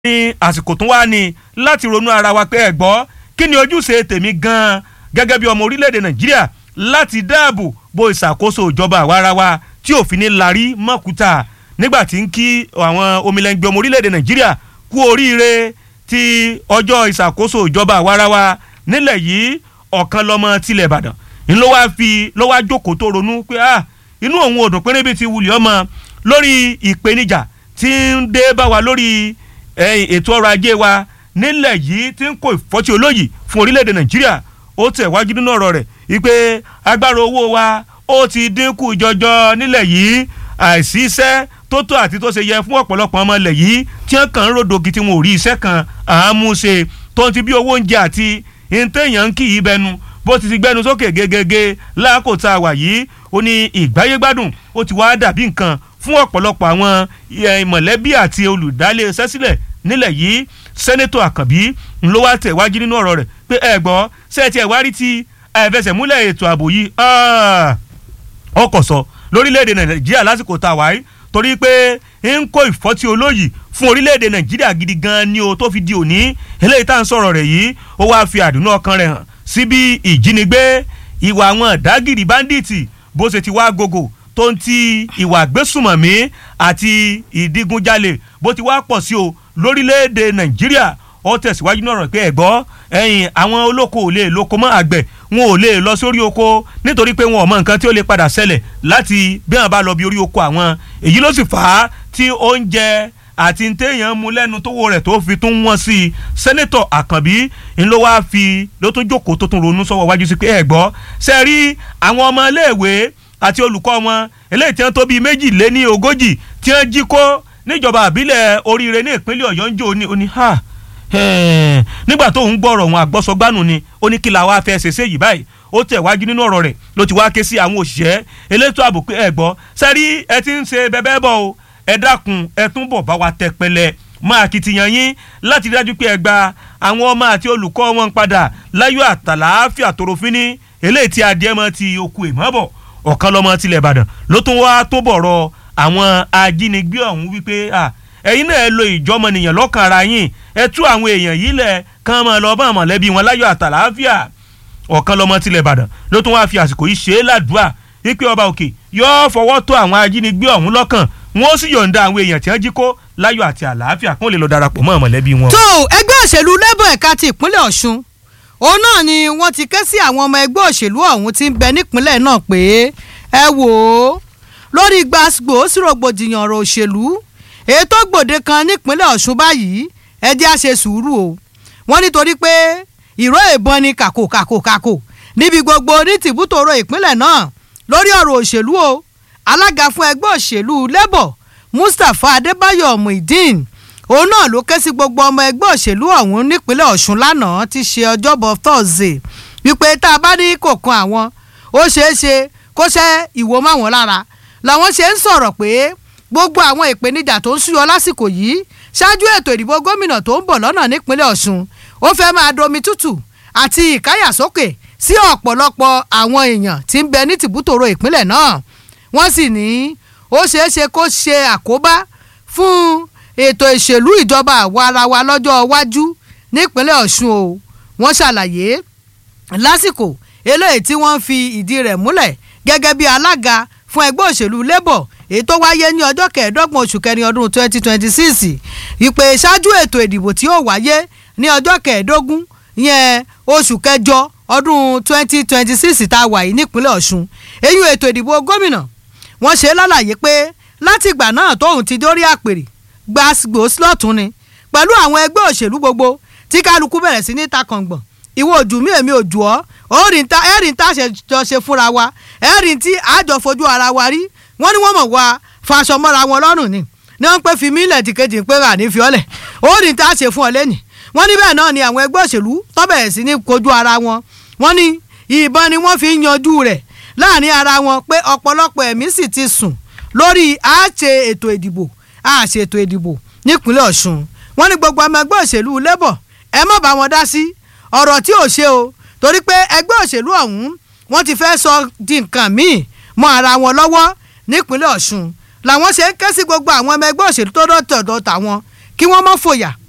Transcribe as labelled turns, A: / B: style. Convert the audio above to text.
A: ní àsìkò tó wá ní láti ronú ara wa pé ẹ gbọ́ kí ni ojúṣe tèmi gan-an gẹ́gẹ́ bí ọmọ orílẹ̀-èdè nàìjíríà láti dáàbò bo ìṣàkóso ìjọba àwarawa tí òfin ní larí mọ́kúta nígbà tí ń kí àwọn omilẹ̀ngbẹ̀ ọmọ orílẹ̀-èdè nàìjíríà kú oríire ti ọjọ́ ìṣàkóso ìjọba àwarawa nílẹ̀ yìí ọ̀kan lọ́mọ tilẹ̀ ìbàdàn ń ló wáá fi ló wáá jókòó tó ronú pé ah inú òun ò dùn pínrín bíi ti wulẹ̀ ọmọ lórí ìpèníjà tí ń dé bá wa lórí ètò ọrọ̀ ajé wa nílẹ̀ yìí tí ń kó ìfọ́tí olóyìí fún orílẹ̀-èdè nàìjíríà ó tẹ̀ wájú nínú ọ̀rọ̀ rẹ̀ wípé agbára owó wa ó ti dínkù jọjọ nílẹ̀ yìí àìsí iṣẹ́ tó tó àti tó ṣe yẹ fún ọ̀pọ̀lọpọ̀ ọmọ ilẹ̀ yìí tí wọ́n kàn ń ròdògì tí wọn ò rí iṣẹ́ kan àámúṣe tó ń ti bí owó oúnjẹ àti ìtẹ̀yàn ń kì í bẹnu bó ti ti gbẹnu sókè gegege láàkó tá a wà yìí ó ní ìgbáyégbádùn ó ti wá dàbí nǹkan fún ọ̀pọ̀lọpọ̀ àwọn mọ̀lẹ́bí àti olùdálé iṣẹ́ sílẹ̀ nílẹ̀ yìí sẹ́nẹ́tọ̀ àkànbí ló wá tẹ̀ wájú nínú ọ̀rọ̀ rẹ̀ pé ẹ gbọ́ sẹ́ẹ̀tì ẹ̀ wárí ti ẹ̀fẹsẹ̀múlẹ̀ ètò ààbò yìí ọkọ̀ sọ lórílẹ̀‐èdè nàìjíríà lásìkò tá a wáyé torí pé ń kó ìfọ́tí olóyìí fún orílẹ̀‐èdè nàìjíríà gidi gan ni o tó fi di òní eléyìí tá à ń sọ̀rọ̀ rẹ̀ yìí ó wáá fi àdúnú ọkàn rẹ̀ hàn sí bí ìjínigbé ìwà àwọn ọ̀dágìrì báńdíìtì bó ṣe ti wá gògò tó ń ti ìwà gbésùmọ̀mí àti ìdígunjalè bó ti wá pọ̀ sí o lórílẹ̀‐èdè nàìjíríà ó tẹ̀síwájú náà rẹ̀ pé ẹ̀gbọ́ ẹ̀yìn àwọn olóko ò lè lóko mọ́ àgbẹ̀ wọn ò lè lọ sórí oko nítorí pé wọn ò mọ nǹkan tí ó lè padà ṣẹlẹ̀ láti bí wọn bá lọ bí orí oko àwọn èyí ló sì fà á tí oúnjẹ àti téèyàn mú lẹ́nu tówó rẹ̀ tó fi tún wọ́n sí i sẹ́nẹ́tọ̀ àkànbí ń ló wáá fi ló tún jókòó tó tún ronú sọ́wọ́ wájú sí pé ẹ̀gbọ́ ṣe rí àwọn ọmọ iléèwé àti olùkọ́ wọn eléyìí tí wọ́n tó bíi méjì lé ní ogójì tí wọ́n jí kó níjọba àbílẹ̀ oríire ní ìpínlẹ̀ ọ̀yọ́ ń jò ní oní ha nígbà tó ń gbọ́rọ̀ wọn àgbọ́sọgbánu ni ó ní kí la wá fẹ́ ṣèṣe yìí báyìí ó tẹ̀ wájú nínú ọ̀rọ̀ rẹ̀ ló ti wá ké sí àwọn òṣìṣẹ́ elétò ààbò pé ẹ gbọ́ sẹ́rí ẹ ti ń ṣe bẹ́bẹ́ bọ̀ o ẹ dákun ẹ tún bọ̀ bá wa tẹ pẹlẹ máa kìtìyàn yín láti dájú pé ẹ gba àwọn ọmọ àti olùkọ́ wọn padà láyọ̀ àtàlàáfíà tòròfin ní eléyìí tí adìẹ mọ́ ti okùn èmọ́ bọ̀ ọ̀kan lọ́mọ tilẹ̀ ìbàdàn ló tún wá tó bọ̀rọ̀ àwọn ajínigbé ọ̀hún wípé ẹ̀yin náà ẹ lo ìjọmọnìyàn lọ́kàn ara yín ẹ tú àwọn èèyàn yìí lẹ̀ kán máa lọ bá mọ̀lẹ́bí wọn láyọ̀ àtàlàáfíà ọ̀kan lọ́mọ tilẹ̀ ìbàdàn ló tún wá fi àsìkò yìí ṣe é ládùúà wípé ọba òkè yóò fọwọ́ tó àwọn ajínigbé ọ̀hún lọ́kàn wọn ó sì yọ̀ǹda àwọn èèyàn tí wọ́n jí kó láyọ̀ àti àlàáfíà kó lè lọ darapọ̀ mọ́ mọ̀lẹ́bí wọn.
B: tó ẹgbẹ́ òṣèlú labour ẹ̀ka ti ìpínlẹ̀ ọ̀ṣun òun náà ni wọ́n ti ké sí àwọn ọmọ ẹgbẹ́ òṣèlú ọ̀hún tí ń bẹ nípínlẹ̀ náà pé ẹ wò ó lórí gbàgbó sírògbòdìyàn ọ̀rọ̀ òṣèlú ètò gbòde kan nípínlẹ̀ ọ̀ṣun báyìí ẹ jẹ́ á ṣe sùúrù o wọ́n nítorí pé ìró ìbọn ni kàkò kàkò kàkò níbi gbogbo ní tìbútòrò ìpínlẹ̀ náà lórí ọ̀rọ̀ òṣèlú o alága fún ẹgbẹ́ òṣèlú labour mustapha adébáyọ̀ muideen òun náà ló ké sí gbogbo ọmọ ẹgbẹ́ òṣèlú ọ̀hún nípínlẹ̀ ọ̀ṣun lánàá ti ṣe ọjọ́bọ̀ thursday wípé tá a bá ní kò kan àwọn ó ṣeé ṣe kó ṣẹ́ ìwò máwọn lára làwọn ṣe ń sọ̀rọ̀ pé gbogbo àwọn ìpèníjà tó ń súyọ lásìkò yìí ṣáájú ètò ìdìbò gómìnà tó ń bọ̀ lọ́nà nípínlẹ̀ ọ̀ṣun ó fẹ́ máa domi tútù àti ìkáyàsókè sí ọ̀pọ̀lọpọ̀ àwọn èèyàn tí ń bẹ ní tìbútòrò ìpínlẹ̀ náà wọ́n sì ní ó ṣeé ṣe kó ṣe àkóbá fún ètò ìṣèlú ìjọba àwa ara wa lọ́jọ́ iwájú nípínlẹ̀ ọ̀ṣun o wọ́n ṣàlàyé lásìkò eléyìí tí wọ́n fi ìdí rẹ̀ múlẹ̀ gẹ́gẹ́ bí alága fún ẹgbẹ́ òṣèlú labour èyí tó wáyé ní ọjọ́ kẹẹ̀ẹ́dọ́gbọ̀n oṣù kẹrin ọdún twenty twenty six ìpè ṣáájú ètò ìdìbò tí ó wáyé ní ọjọ́ kẹẹ̀ẹ́dógún yẹn oṣù kẹjọ ọdún twenty twenty six tá a wà yìí nípínlẹ̀ ọ̀ṣun èyí ètò ìdìbò gómìnà wọ́n ṣe lálàyé pé látìgbà náà tóun ti dórí àpèrè gbàgbó slọ́tún ni pẹ̀lú àwọn ẹgbẹ́ òṣèlú gbogbo tí kálukú bẹ̀rẹ̀ sí ní takàngbọ̀n ìwọ ojú mi èmi ojú ọ ẹ̀rìn tá ẹ̀rìn tá jọ ṣe fúnra wa ẹ̀rìn tí àjọ fojú ara wa rí wọ́n ní wọ́n mọ̀ wá faṣọ mọ́ra wọn lọ́rùn ni ní wọ́n pẹ́ fi mílẹ̀ tí kejì ń pé rà ní fiọ́lẹ̀ ẹ̀rìn tá ṣe fún ọ lẹ́nì wọ́n ní bẹ́ẹ̀ náà ni àwọn ẹgbẹ́ òṣèlú tó bẹ̀rẹ̀ sí ní kojú ara wọn wọ́n ní ìbọn ni wọ́n fi ń yanjú rẹ̀ láàrin ara wọn pé ọ̀pọ̀lọpọ̀ ẹ̀mí sì ti sùn lórí àṣe ètò ìdìbò àṣe ètò ìdìbò nípínlẹ̀ ọ̀ṣun wọ́n ní gbogbo ọmọ ẹgbẹ́ òṣèlú labour ẹ má bá wọn dá sí ọ̀rọ̀ tí ò ṣe o torí pé ẹgbẹ́ òṣèlú ọ̀hún wọ́n ti fẹ́ sọ di nǹkan míì mọ́ ara wọn lọ́wọ́ nípínlẹ̀ ọ̀ṣun làwọn ṣe ń ké sí gbogbo àwọn ọmọ ẹgbẹ́ òṣèlú tó dọ̀tọ̀dọ̀ tàwọn kí wọ́n má fòyà